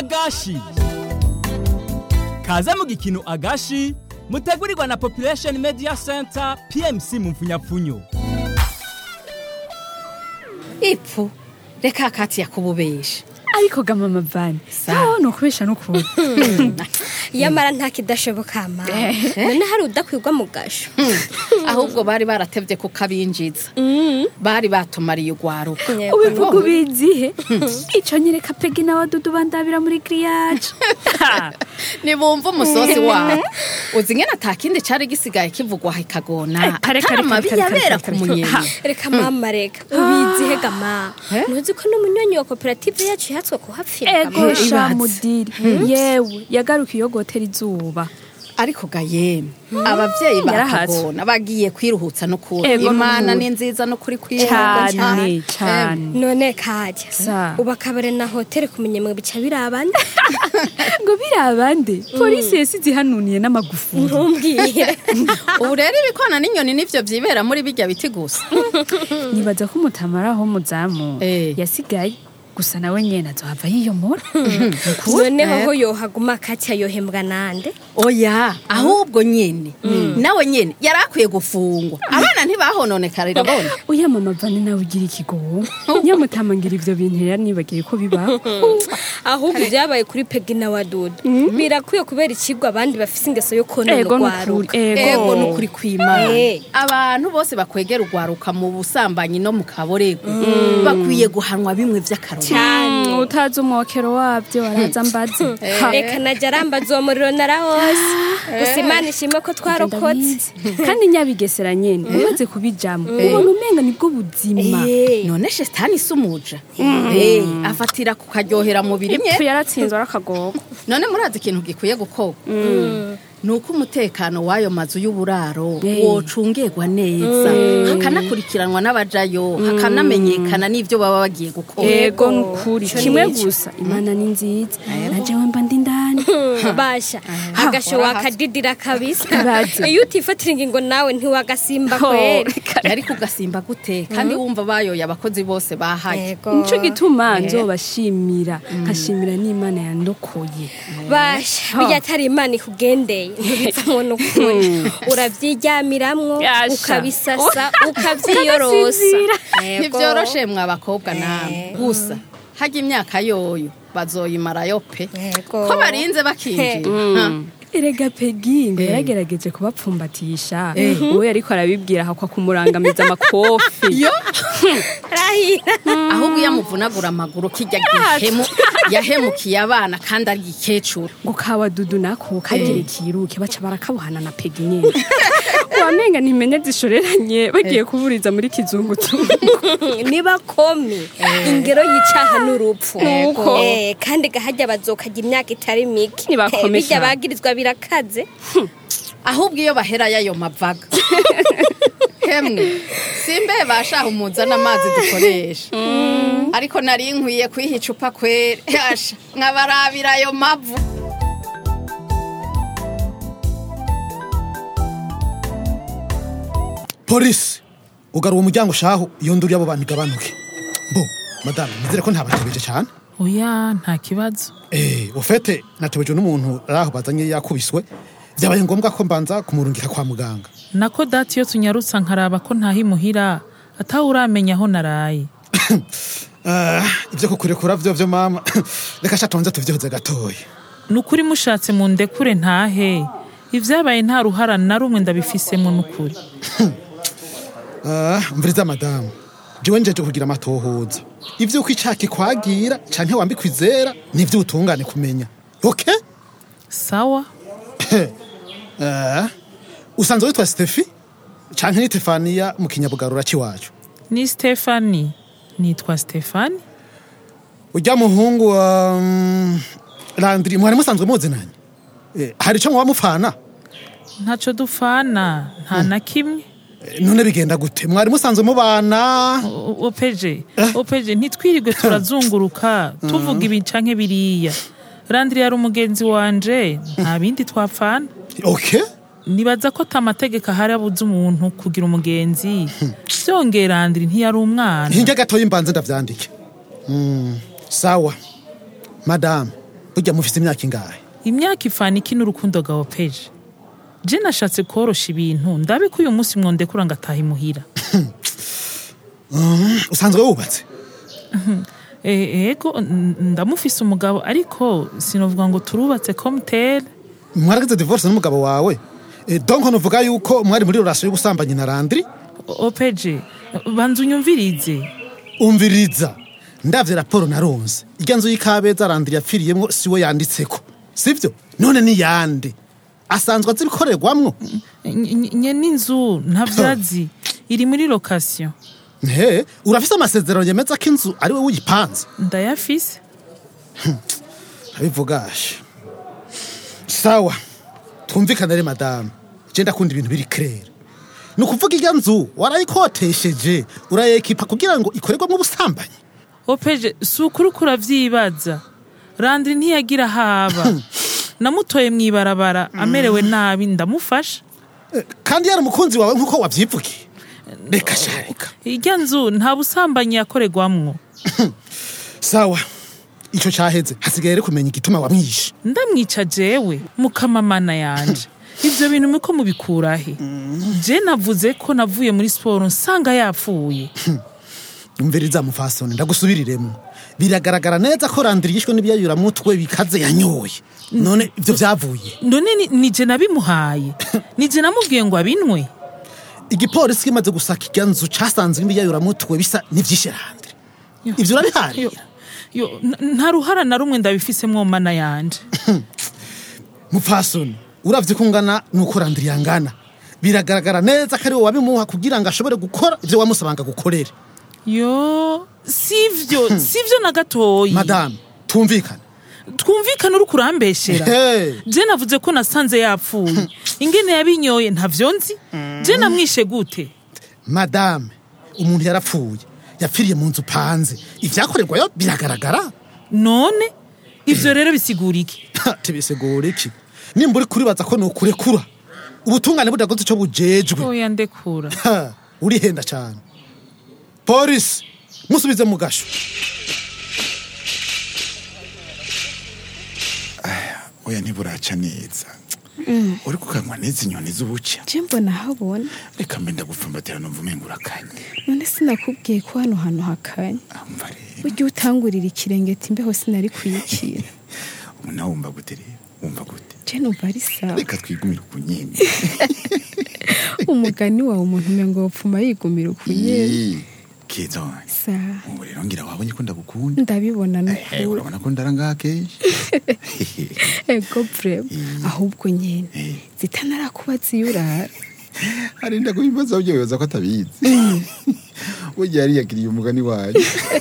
agashi kaze mu gikino agashi mutegurirwa na population media center pmc mu mfunyapfunyo ipfu reka kati yakububesha ariko ga mama vani sawa ni ukubesha n'ukuri yamara nta kidashoboka ma none hari udakwirwa mu gasho ahubwo bari baratevye kukabinjiza bari batumariye ugwaruka ubivuga ubizihe ico nyereka pegi n'abadudu bandabira muri giriyaje nibumva umusozi wawe uzi ngene ata kindi cari gisigaye kivugwa ikagona Eh, reka, atari reka, amabi reka, reka, yabera reka, ku reka. munyeni Ha. reka mama reka ubizihe gama Eh? ntuzi ko n'umunyonyi wa koperative yacu yahatswe kuhapfira ego gama Eh, sha ibatse. mudiri yewe yagaruka iyo gotera izuba ariko ga yemwe abavyeyi Yarahatse. bakagona bagiye kwiruhutsa no kuri Ego, imana n'ubu. ni nziza no kuri cyane cyane none kajya Sa. ubu akabare na hoteli kumenya mwe bica birabande ngo birabande polisi yasize ihanuniye n'amagufuri ntumbwire ubu rero ibikona n'inyoni nivyo vyibera muri birya biti gusa nibaza ko umutamaraho muzamu Eh. yasigaye gusa nawe nyene azohava yiyomora noneho ho yohaguma kacya yohembwa nande oya ahubwo nyene nawe nyene yari akwiye gufungwa abana ntibahononekarira bona uya mama vani nawe ugira ikigongo nyamutamangira ivyo bintu yari nibagiye ko bibaho ahubwo ibyabaye kuri pegi na wadudu birakwiye kubera ikigwa abandi bafise ingeso yo konona ego urwaruka nukuri ego ego nukuri kwimana Eh. abantu bose bakwegera urwaruka mu busambanyi no mu kaborego bakwiye guhanwa bimwe vy'akarorero Mm, utazi umwokero wabyo araza mbaze Ha. reka najya arambaza uwo muriro narahose gusa imana ishimwe ko twarokotse Ndabizi. kandi nyabigesera nyene umaze kubijamo ubona umenga nibwo buzima Eh. none shetani si umuja Eh, afatira ku karyohera mubiri mye ipfu yaratsinzwe arakagogo none murazi ikintu gikwiye gukorwa ni uko umutekano w'ayo mazu y'uburaro Eh. wocungerwa neza hakanakurikiranwa n'abajayo hakanamenyekana n'ivyo baba bagiye gukora ego nukuri Ico kimwe nico. gusa imana ni nziza najewe mba ndi ndani basha agasho wakadidira kabisa Baza. iyo utifatira ingingo nawe ntiwagasimba kwera yari kugasimba gute kandi wumva bayoye abakozi bose bahaye nico gituma nzobashimira nkashimira n'imana yandokoye basha bijya atari imana ikugendeye ntibivamo n'ukuri urabyijyamiramwo Yasha. ukabisasa ukabyiyorosa Ukagasinzira. Yego. ntibyoroshe mwa bakobwa namwe gusa hajya imyaka yoyo bazoyimarayo pe Yego. ko barinze bakinjira Ha. erega pegi ngo yaragerageje kubapfumbatisha uwo yariko arabibwira hakwa kumurangamiza amakofi yo Rahira. ahubwo iyo amuvunagura amaguru kijya gihemu yahemukiye abana kandi ari igikecuru ngo kawadudu nako kagire kiruke baca barakabuhana na pegi nyene wamenga ntimenye zishoreranye bagiye kuburiza muri kizunguzungu niba komi ingero y'icaha n'urupfu Nuko. Eh, kandi gahajya bazokajya imyaka itari mike Nibakome Eh, bijya cyane. bagirizwa birakaze ahubwo iyo bahera y'ayo mavaga hemwe simbe bashaha umuzana amazi dukoresha ariko nari nkwiye kwiha icupa kwere yasha nkabarabira ayo mavu polisi ugara uwo muryango shahu iyo nduru y'abo bantu igabanuke bo madamu nizere ko ntabatebeje cyane oya nta kibazo eh ufete natebejwe n'umuntu ari aho bazanye yakubiswe byabaye ngombwa ko mbanza kumurungika kwa muganga nako dati iyo tunyarutsa nkaraba ko ntahimuhira atawe uramenya aho naraye Ah, ibyo kukurekura byo byo mama reka sha tonze tuvyihoze gatoya ni ukuri mushatse mu ndekure ntahe ibyabaye nta ruhara na rumwe ndabifisemo n'ukuri Ah, mviriza madamu jewe njeje kugira amatohoza ivyuko icaka ikwagira canke wambikwa izera nivyo utungane kumenya okay sawa Ah, usanzwe witwa stefi canke ni tefaniya mu kinyabugarura c'iwacu ni stefani nitwa stefani urya muhungu wa mm, landiri mwari musanzwe muzinanye Eh, hari ico muba mupfana ntaco dupfana nta na kimwe Eh, none bigenda gute mwari musanzwe mubana O- opeje opeje ntitwirirwe turazunguruka tuvuga ibi canke biriya randiri yari umugenzi wanje nta bindi twapfana okay nibaza ko ata mategeko ahari abuza umuntu kugira umugenzi byongera randiri ntiyari umwana hinge gatoya imbanze ndavyandike Mm, sawa madamu burya mufise imyaka ingahe imyaka ifana iki n'urukundo gawe peje je nashatse korosha ibintu ndabe ko uyu munsi mwondekura ngataha imuhira usanzwe wubatse E- ego n- ndamufise umugabo ariko sinovuga ngo turubatse komutere mwaragize divorce n'umugabo wawe Eh, donc nuvuga yuko mwari muri relation y'ubusambanyi na Landry opeje banza unyumvirize umviriza ndavye raporo naronse irya nzu y'ikabeza Landry yapfiriyemwo siwe yanditseko sivyo none ni yande asanzwe azi ibikorerwamwo Ny- ny- nyene inzu ntavyazi iri muri lokasiyo he urafise amasezerano yemeza ko inzu ari wowe uyipanze ndayafise abivugashe sawa twumvikane re madamu je ndakunda ibintu biri clair ni ukuvuga irya nzu warayikotesheje urayekipa kugira ngo ikorerwamwo ubusambanyi opeje si ukuri ko uravyibaza randiri ntiyagira haba namutoye mw'ibarabara amerewe nabi ndamufasha Eh, kandi yari umukunzi wawe nk'uko wavyivugiye reka sha reka irya nzu nta busambanyi yakorerwamwo sawa ico caheze hasigaye rero kumenya igituma wamwishe ndamwica jewe mukamamana yanje ivyo bintu muriko mubikurahe je navuze ko navuye muri siporo nsanga yapfuye umviriza mufasoni ndagusubiriremo biragaragara neza ko Landry yishwe n'ibiyayuramutwe bikaze yanyoye none ivyo vyavuye none ni- nije nabimuhaye nije namubwiye ngo abinwe igipolisi kimaze gusaka irya nzu casanze ibiyayuramutwe bisa n'ivyishe Landry ivyo urabiharira Yo, n- nta ruhara na rumwe ndabifisemwo mana yanje mupfasoni uravye ko ungana nuko Landry yangana biragaragara neza ko ari wowe wabimuha kugira ngo ashobore gukora ivyo wamusabanga gukorere yo sivyo sivyo na gatoyi madamu tumvikane twumvikane uri kurambeshera Hey. je navuze ko nasanze yapfuye ingene yabinyoye ntavyo nzi je namwishe gute madame umuntu yarapfuye yapfiriye mu nzu upanze ivyakorerwayo biragaragara none ivyo rero bisigura iki tibisigura iki nimba uri kuribaza ko nukurekura ubutungane budakoze ico bujejwe oya ndekura Ha, urihenda cane polisi musubize mu gasho oya ntiburaca neza uri kukanywa neza inyoni z'ubuca je mbona habona reka mbe ndagupfumbatira numva umenga urakanye none sinakubwiye ko hano hantu hakanye amva rero burya utangurira ikirengeti imbeho sinari kuyikira ubu nawe wumva gute rero wumva gute je numva ari sawa reka twigumire ku nyene umugani wawe umuntu umengo wopfuma yigumira ukunyene Ii, keza wanjye sawa ubu rero ngira wabonye ko ndagukunda ndabibona Eh, nukuri urabona ko ndarangaha kenshi ego vrema ahubwo nyene Eh. zitanarakubaza iyo urara hari ndaguhimbaza ujye wibaza ko atabizi burya yariyagiriye umugani wayo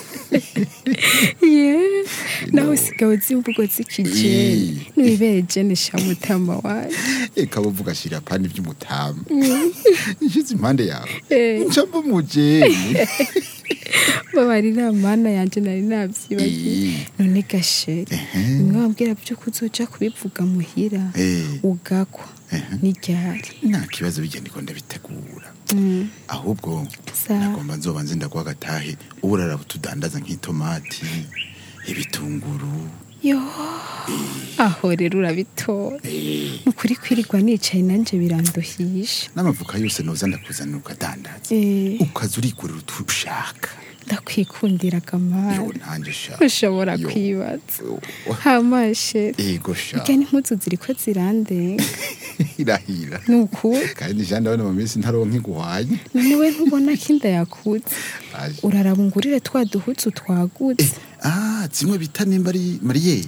ye nawe usigaye uzi imvugo z'ikijeni Eh. nibere jene shamutama waje reka buvuga shira pani vy'umutama nshize impande yawe Eh. ncamva umujeni babarira mana yanje nari navyibagiye Eh. none gasheri Ehe. nimwe wambwira byo kuzoja kubivuga muhira Eh. ugakwa n'iryari nta kibazo bigenda ko ndabitegura ahubwo Sawa. nagomba nzoba nzi ndaguha agatahe ubu urara tudandaza nk'itomati ibitunguru yo aho rero urabitora nukuri kwirirwa nicaye nanje biranduhisha n'amavuka yose noza ndakuzanira ukadandaza Eh. ukaza urigurira utu ushaka ndakwikundira yo kamara ntanjye sha ushobora Yo. kwibaza Oh, hamashe ego sha irya n'impuzu ziriko zirandenga irahira ni ukuri kandi jya ndabona mu minsi ntaronka iguhanye none we ntubona ko inda yakutse Aje. urarabungurire twa duhuzu twagutse ah zimwe bita nimba ari mariyeri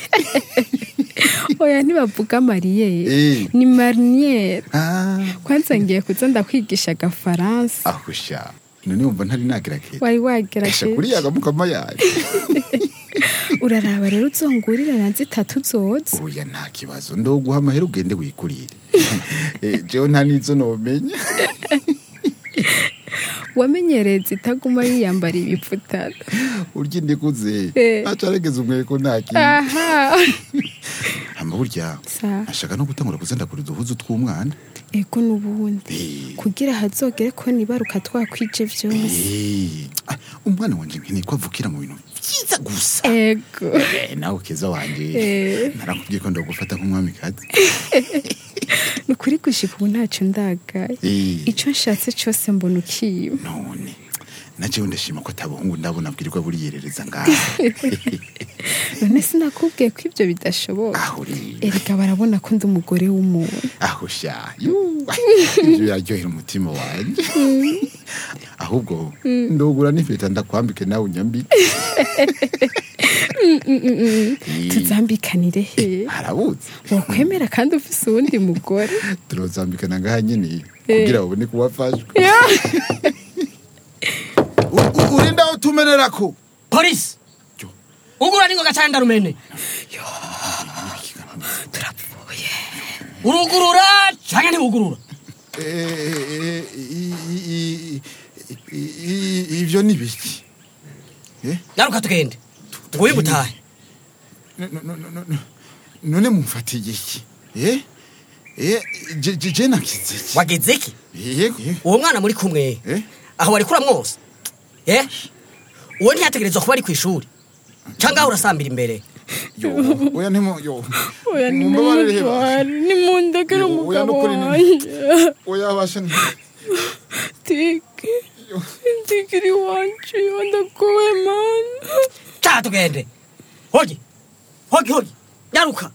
oya ntibavuga mariyeri Eh. ni mariniyeri ah kwanza ngiye kuza ndakwigisha agafaransa aho sha none wumva ntari nagerageza wari Esha wagerageje kuri yagamukama yaje uraraba rero uzongurira na zitatu zoza oya nta kibazo ndoguha amahera ugende wikurire Eh, jewe nta n'izo nomenya wamenyereye zitaguma yiyambara ibipfutano urya indikuze Eh. acaregeza umweko nta kintu aha hama burya Sa. ashaka no gutangura kuzandagura uduhuzu tw'umwana ego n'ubundi Eh. kugira hazogere ko nibaruka twakwije vyose Eh, ah, umwana wanje nkeneye ko avukira mu bintu byiza gusa ego Eh, nawe keza wanje narakubwiye ko ndagufata nk'umwamikazi ni ukuri gushika ubu ntacyo ndagaye Eh. icyo nshatse cyose mbona ukiba none najewe ndashima ko atabahungu ndabona abwirirwa buriyerereza ngaho none sinakubwiye ko ibyo bidashoboka aho rero erega barabona ko ndi umugore w'umuntu aho sha yuwa, ibyo biraryohera umutima wanjye ahubwo ndogura n'ifeta ndakwambike nawe unyambike Eh, tuzambikanire he harabuze wakwemera kandi ufise uwundi mugore turozambikana ngaha nyine kugira babone ko wafashwe U- u- urinda aho tumenera ko polisi ugura n'ingoga cyane ndarumene turapfuye urugurura cyangwa ntiwugurura Eh, i- i- i- i- i- ivyo ni biki Eh? naruka tugende nguye gutahe No- no- no- no- no- none mumfatiye iki Eh? Eh, je- je je nagize iki wageze iki yego yego. uwo mwana muri kumwe Eh? aho wari kura mwose eh uwo ntiyategerezwa kuba ari ku ishuri cyangwa aho urasambira imbere yo oya ntimo yo oya Mumbabarire he basha. nimundekere Yo, oya umugabo nukuri ni- wanjye oya basha ni tike ntikiri wanje ndakuwe mana cyaha tugende hogi hogi hogi nyaruka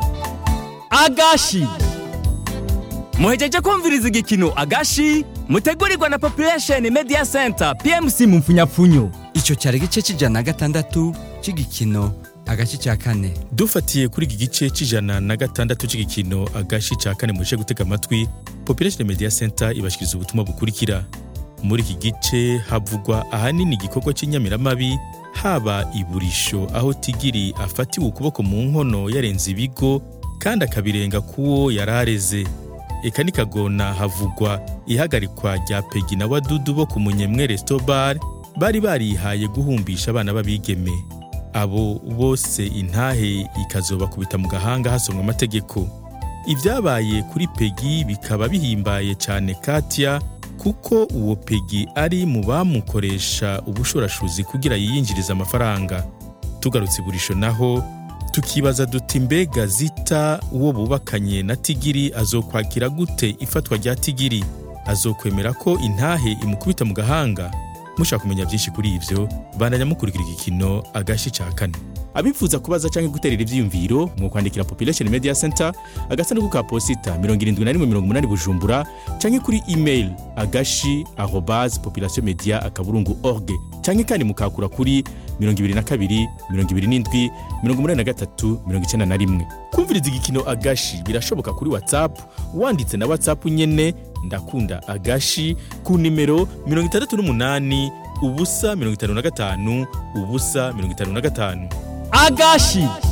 agashi muhejeje kumviriza igikino agashi mutegurirwa na population media center pmc mu mfunyapfunyo icyo cyari igice cy'ijana na gatandatu cy'igikino agace cya kane dufatiye kuri iki gice cy'ijana na gatandatu cy'igikino agashi cya kane muje gutega amatwi population media center ibashikiriza ubutumwa bukurikira muri iki gice havugwa ahanini igikorwa cy'inyamiramabi haba iburisho aho tigiri afatiwe ukuboko mu nkono yarenze ibigo kandi akabirenga k'uwo yari areze eka nikagona havugwa ihagarikwa rya pegi na wadudu bo ku munyemwe restobar bari barihaye guhumbisha abana b'abigeme abo bose intahe ikazobakubita mu gahanga hasomwa amategeko ibyabaye kuri pegi bikaba bihimbaye cyane katya kuko uwo pegi ari mu bamukoresha ubushorashuzi kugira yiyinjirize amafaranga tugarutse iburisho naho tukibaza duti mbega zita uwo bubakanye na tigiri azokwakira gute ifatwa rya tigiri azokwemera ko intahe imukubita mu gahanga mushaka kumenya byinshi kuri ibyo bandanya mukurikira igikino agashi cya kane abifuza kubaza cyangwa guterera ibyiyumviro mu kwandikira population media center agasanduku ka posita 7180 bujumbura cyangwa kuri email agashi arobase population media akaburungu org cyangwa kandi mukakura kuri 22 27 83 91 kumviriza igikino agashi birashoboka kuri whatsapp wanditse na whatsapp nyene ndakunda agashi ku nimero 68 ubusa 55 ubusa 55 agashi